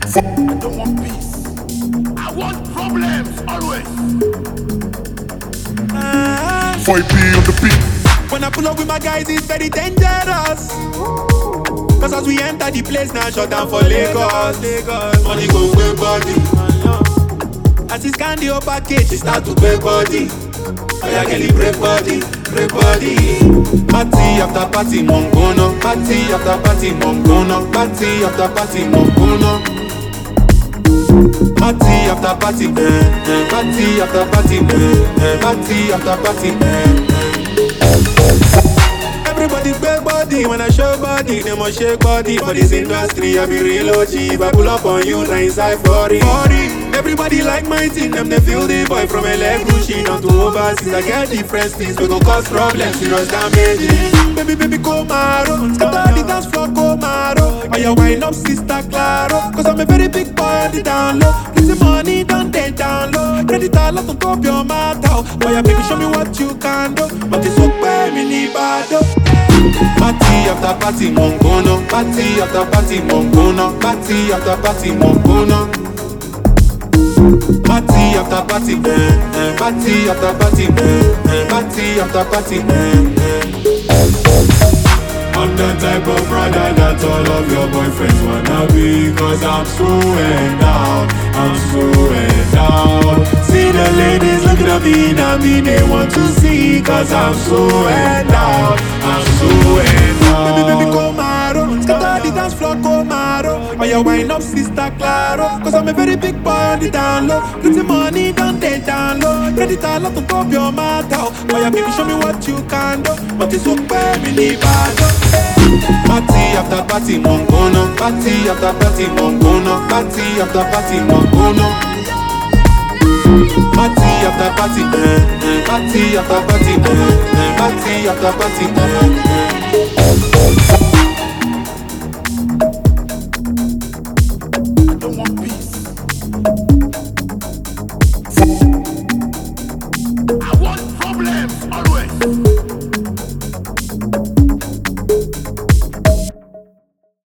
I don't want peace. I want problems always. 5B on the beat. When I pull up with my guys, it's very dangerous. Cause as we enter the place now, shut down for Lagos. Lagos. Money go way body. As it's candy or package, it start to pay body. Oh yeah, girl, it break body, break body. Party after party, mongono. Party after party, mongono. Party after party, mongono. Party after party, eh, eh. Party after party, eh, eh. Party after party, eh, eh. Everybody big body when I show body, they must shake body for this industry. I be real OG, if I pull up on you, now inside 40. 40. Everybody like my team, them they feel the boy from LA Gucci down to overseas. I get different things, we go cause problems, serious damage. Baby, baby, go maro, scatter the dance floor, go maro. Oh, you wine up, sister Claro, cause I'm a very big boy on the down low. Plenty money, don't take down low. Credit all up on top your mouth, oh. Boy, yeah, baby, show me what you can do. But it's so bad, me need bad, oh. Party after party, mongono. Party after party, mongono. Party after party, mongono. Party after party, eh, eh. Party after party, eh, eh. Party after party, eh, eh. I'm the type of brother that all of your boyfriends wanna be Cause I'm so down, I'm so down See the ladies looking at me, now me they want to see Cause I'm so down, I'm so down Baby, baby, come maro, scatter the dance floor, come maro Oh, you wine up, sister Claro Cause I'm a very big boy on the down low Plenty money, don't take down low Credit all up on top your mouth, oh Oh, yeah, baby, show me what you can do But it's okay, me need bad, Party after party, mongono. Party after party, mongono. Party after party, mongono. Party after party, eh, eh. Party after party, eh, eh. Party after party, eh, eh.